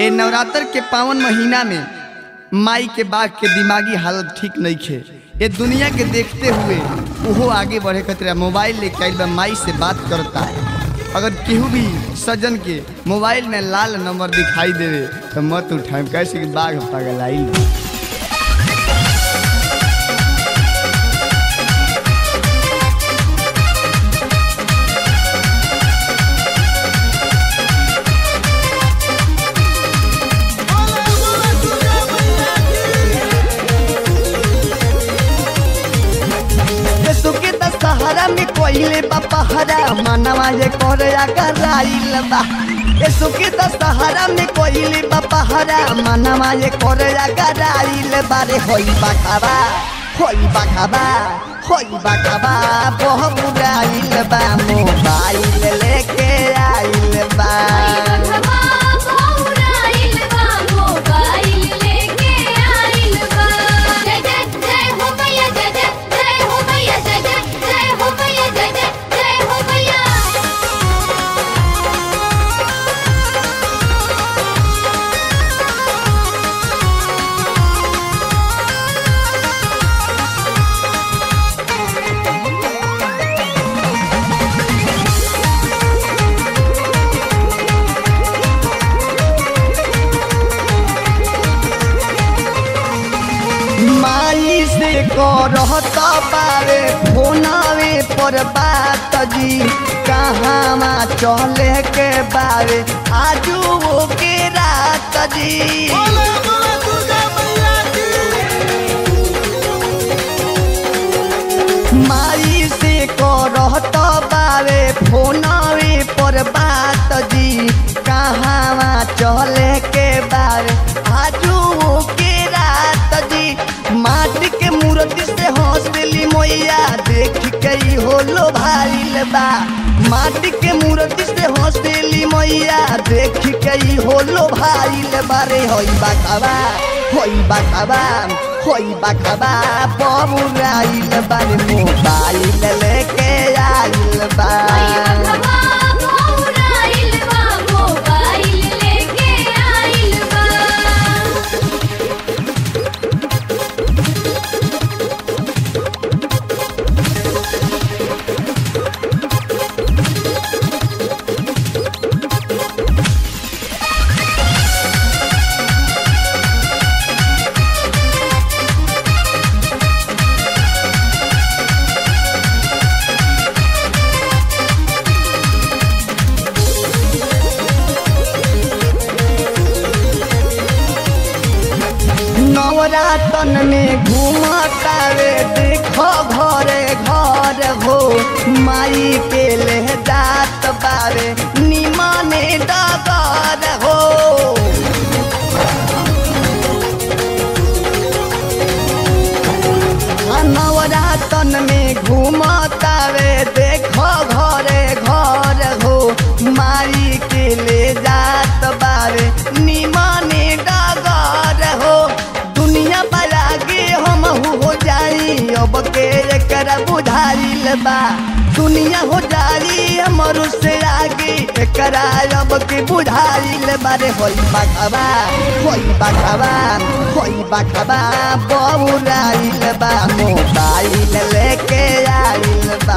ए नवरात्र के पावन महीना में माई के बाग के दिमागी हालत ठीक नहीं खे ये दुनिया के देखते हुए ओहो आगे बढ़े खतरा मोबाइल लेके आइल बा माई से बात करता है अगर केहू भी सज्जन के मोबाइल में लाल नंबर दिखाई देवे तो मत उठाए कैसे कि बाघ पागल आइल बा। सुके त सहारा में कोइले बा पहरा मनवा ये करे अगर आइल बा ए सुके त सहारा में कोइले बा पहरा मनवा ये करे अगर आइल बा रे होई बा खाबा होई बा खाबा होई बा खाबा बहुत आइल बा मोबाइल लेके आइल बा माई से करत बारे फोनावे पर बात जी कहाँ चले के बारे आजू वो के रात जी माई से करत बारे फोनावे पर बात जी कहाँ चले के बारे आजू वो के रात जी माटी के मूर्ति से हौसली मैया देख के ही होलो भाईल बा माटी के मूर्ति से हौसली मैया देख के ही होलो भाईल बारे होई बा खाबा होई बा खाबा होई बा खाबा बबुराइल बारे मोबाइल लेके आइल बा नवरातन में घूमतावे देखो घरे घर हो माई के ले जात बारे निमाने डगर हो हाँ, नवरातन में घूमतावे देखो घरे घर हो माई के ले जात बारे निमाने डगर हो दुनिया बलागे हम हो जाई अब के एकरा बुझाइल बा दुनिया हो जाई हमर से आगे एकरा अब के बुझाइल बारे होई बाखबा होई बाखबा होई बाखबा बबुराइल बा मोबाइल लेके आइल बा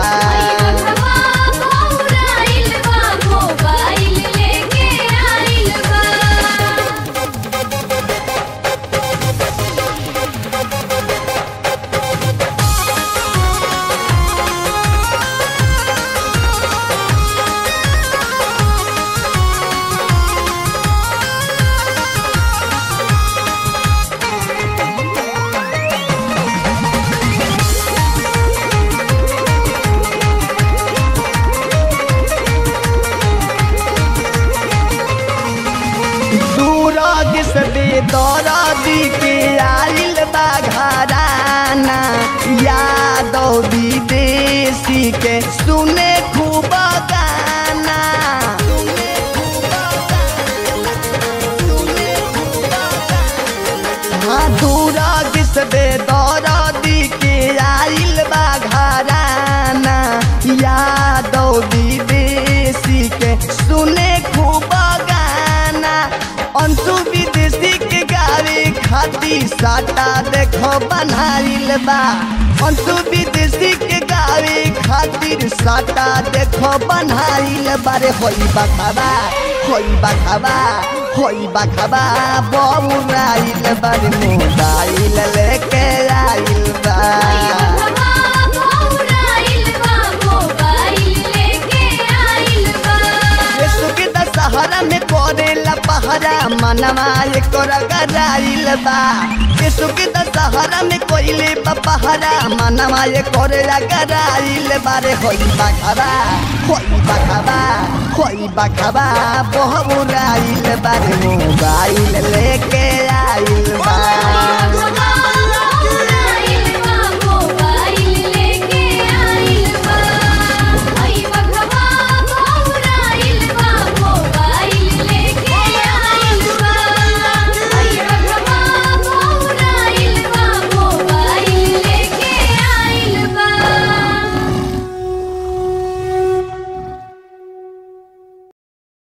सूरज से बेदरा दी के आइल बा घराना यादव विदेशी के सुने खूब गाना हाँ सूरज से बेदरा दी के आइल बा घराना यादव विदेशी के सुने खूब गाना अंशु खातिर साटा देखो बनाइल बा अंतु विदेशी के गावे खातिर साटा देखो बनाइल बारे होई बखाबा होई बखाबा होई बखाबा बौराइल बारे मोबाइल लेके आइल बा यीशु के दशहरा में करेला पहरा मनवा एकर गराइल बा यीशु के दशहरा में कोइले बा पहरा मनवा एकर गराइल बारे होई बखबा होई बखबा होई बखबा बहुराइल बारे मोबाइल लेके आइल बा